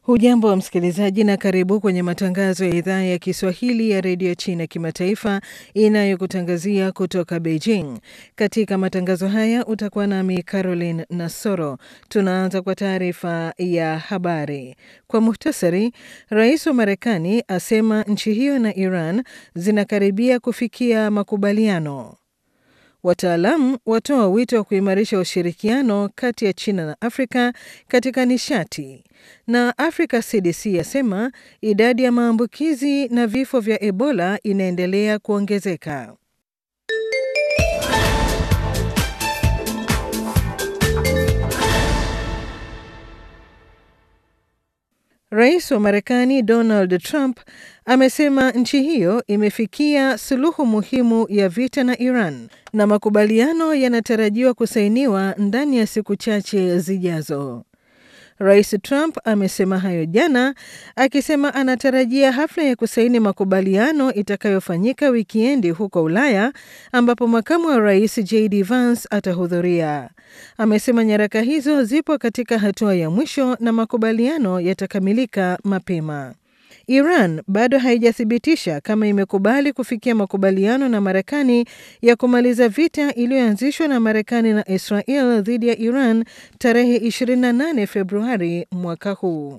Hujambo wa msikilizaji na karibu kwenye matangazo ya idhaa ya Kiswahili ya redio China kimataifa inayokutangazia kutoka Beijing. Katika matangazo haya utakuwa nami Caroline Nasoro. Tunaanza kwa taarifa ya habari kwa muhtasari. Rais wa Marekani asema nchi hiyo na Iran zinakaribia kufikia makubaliano. Wataalamu watoa wito wa kuimarisha ushirikiano kati ya China na Afrika katika nishati, na Africa CDC yasema idadi ya maambukizi na vifo vya Ebola inaendelea kuongezeka. Rais wa Marekani Donald Trump amesema nchi hiyo imefikia suluhu muhimu ya vita na Iran na makubaliano yanatarajiwa kusainiwa ndani ya siku chache zijazo. Rais Trump amesema hayo jana akisema anatarajia hafla ya kusaini makubaliano itakayofanyika wikiendi huko Ulaya ambapo makamu wa rais JD Vance atahudhuria. Amesema nyaraka hizo zipo katika hatua ya mwisho na makubaliano yatakamilika mapema. Iran bado haijathibitisha kama imekubali kufikia makubaliano na Marekani ya kumaliza vita iliyoanzishwa na Marekani na Israel dhidi ya Iran tarehe 28 Februari mwaka huu.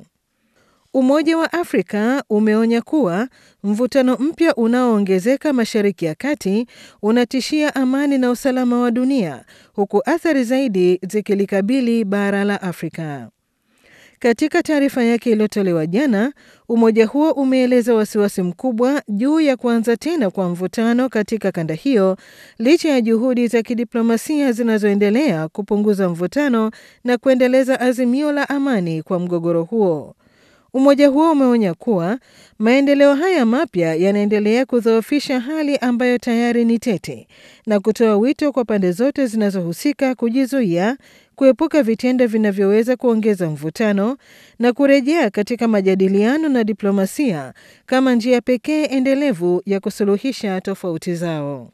Umoja wa Afrika umeonya kuwa mvutano mpya unaoongezeka Mashariki ya Kati unatishia amani na usalama wa dunia huku athari zaidi zikilikabili bara la Afrika. Katika taarifa yake iliyotolewa jana, umoja huo umeeleza wasiwasi mkubwa juu ya kuanza tena kwa mvutano katika kanda hiyo licha ya juhudi za kidiplomasia zinazoendelea kupunguza mvutano na kuendeleza azimio la amani kwa mgogoro huo. Umoja huo umeonya kuwa maendeleo haya mapya yanaendelea kudhoofisha hali ambayo tayari ni tete na kutoa wito kwa pande zote zinazohusika kujizuia, kuepuka vitendo vinavyoweza kuongeza mvutano na kurejea katika majadiliano na diplomasia kama njia pekee endelevu ya kusuluhisha tofauti zao.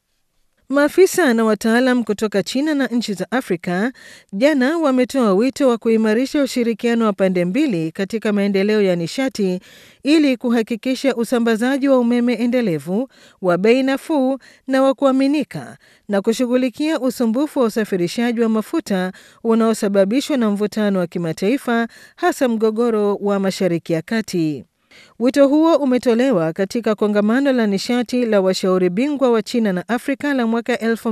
Maafisa na wataalam kutoka China na nchi za Afrika jana wametoa wito wa kuimarisha ushirikiano wa pande mbili katika maendeleo ya nishati ili kuhakikisha usambazaji wa umeme endelevu wa bei nafuu na wa kuaminika na kushughulikia usumbufu wa usafirishaji wa mafuta unaosababishwa na mvutano wa kimataifa hasa mgogoro wa Mashariki ya Kati. Wito huo umetolewa katika kongamano la nishati la washauri bingwa wa China na Afrika la mwaka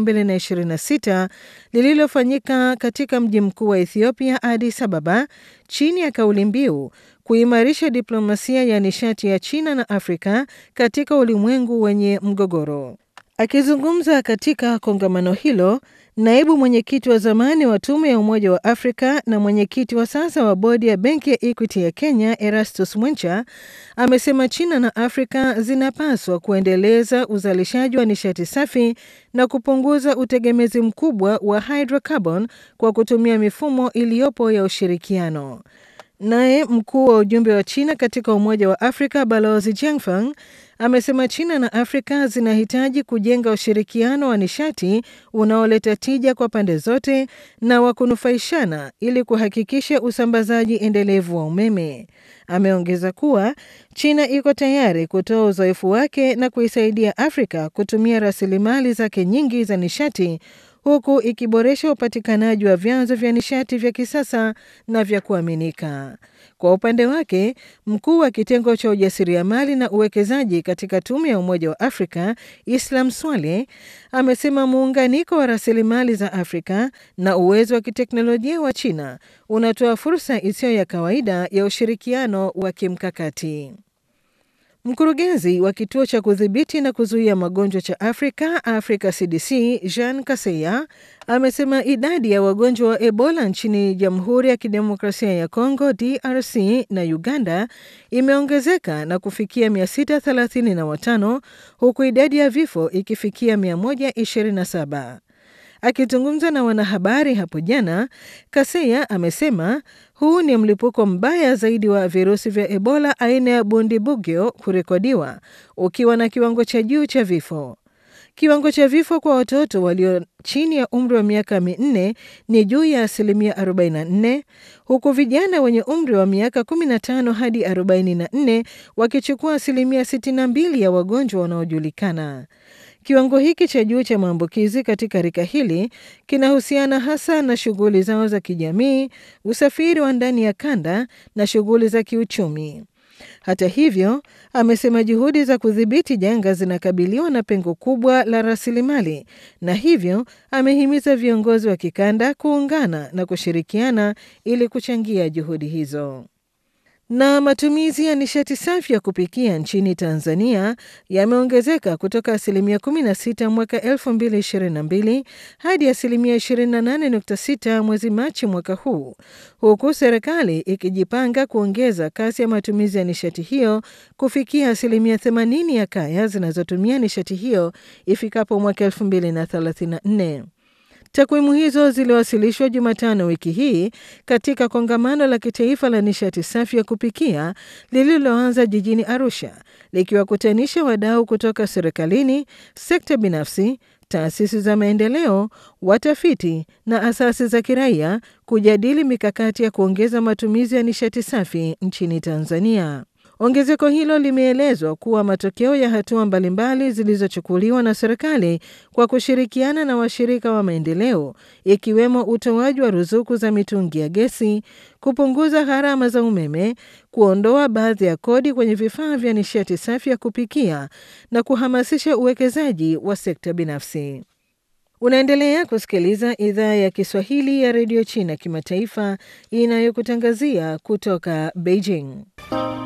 2026 lililofanyika katika mji mkuu wa Ethiopia, Addis Ababa, chini ya kauli mbiu kuimarisha diplomasia ya nishati ya China na Afrika katika ulimwengu wenye mgogoro. Akizungumza katika kongamano hilo, naibu mwenyekiti wa zamani wa tume ya Umoja wa Afrika na mwenyekiti wa sasa wa bodi ya benki ya Equity ya Kenya, Erastus Mwencha, amesema China na Afrika zinapaswa kuendeleza uzalishaji wa nishati safi na kupunguza utegemezi mkubwa wa hydrocarbon kwa kutumia mifumo iliyopo ya ushirikiano. Naye mkuu wa ujumbe wa China katika Umoja wa Afrika Balozi Jiangfang amesema China na Afrika zinahitaji kujenga ushirikiano wa nishati unaoleta tija kwa pande zote na wa kunufaishana ili kuhakikisha usambazaji endelevu wa umeme. Ameongeza kuwa China iko tayari kutoa uzoefu wake na kuisaidia Afrika kutumia rasilimali zake nyingi za nishati huku ikiboresha upatikanaji wa vyanzo vya nishati vya kisasa na vya kuaminika. Kwa upande wake, mkuu wa kitengo cha ujasiriamali na uwekezaji katika tume ya Umoja wa Afrika Islam Swale amesema muunganiko wa rasilimali za Afrika na uwezo wa kiteknolojia wa China unatoa fursa isiyo ya kawaida ya ushirikiano wa kimkakati. Mkurugenzi wa kituo cha kudhibiti na kuzuia magonjwa cha Afrika, Africa CDC, Jean Kaseya amesema idadi ya wagonjwa wa Ebola nchini Jamhuri ya Kidemokrasia ya Kongo, DRC na Uganda imeongezeka na kufikia 635 huku idadi ya vifo ikifikia 127. Akizungumza na wanahabari hapo jana, Kaseya amesema huu ni mlipuko mbaya zaidi wa virusi vya Ebola aina ya Bundibugyo kurekodiwa ukiwa na kiwango cha juu cha vifo. Kiwango cha vifo kwa watoto walio chini ya umri wa miaka minne ni juu ya asilimia 44 huku vijana wenye umri wa miaka 15 hadi 44 wakichukua asilimia 62 ya wagonjwa wanaojulikana. Kiwango hiki cha juu cha maambukizi katika rika hili kinahusiana hasa na shughuli zao za kijamii, usafiri wa ndani ya kanda na shughuli za kiuchumi. Hata hivyo, amesema juhudi za kudhibiti janga zinakabiliwa na pengo kubwa la rasilimali, na hivyo amehimiza viongozi wa kikanda kuungana na kushirikiana ili kuchangia juhudi hizo. Na matumizi ya nishati safi ya kupikia nchini Tanzania yameongezeka kutoka asilimia 16 mwaka 2022 hadi asilimia 28.6 mwezi Machi mwaka huu, huku serikali ikijipanga kuongeza kasi ya matumizi ya nishati hiyo kufikia asilimia 80 ya kaya zinazotumia nishati hiyo ifikapo mwaka 2034. Takwimu hizo ziliwasilishwa Jumatano wiki hii katika kongamano la kitaifa la nishati safi ya kupikia lililoanza jijini Arusha, likiwakutanisha wadau kutoka serikalini, sekta binafsi, taasisi za maendeleo, watafiti na asasi za kiraia kujadili mikakati ya kuongeza matumizi ya nishati safi nchini Tanzania. Ongezeko hilo limeelezwa kuwa matokeo ya hatua mbalimbali zilizochukuliwa na serikali kwa kushirikiana na washirika wa maendeleo ikiwemo utoaji wa ruzuku za mitungi ya gesi, kupunguza gharama za umeme, kuondoa baadhi ya kodi kwenye vifaa vya nishati safi ya kupikia na kuhamasisha uwekezaji wa sekta binafsi. Unaendelea kusikiliza idhaa ya Kiswahili ya redio China kimataifa inayokutangazia kutoka Beijing.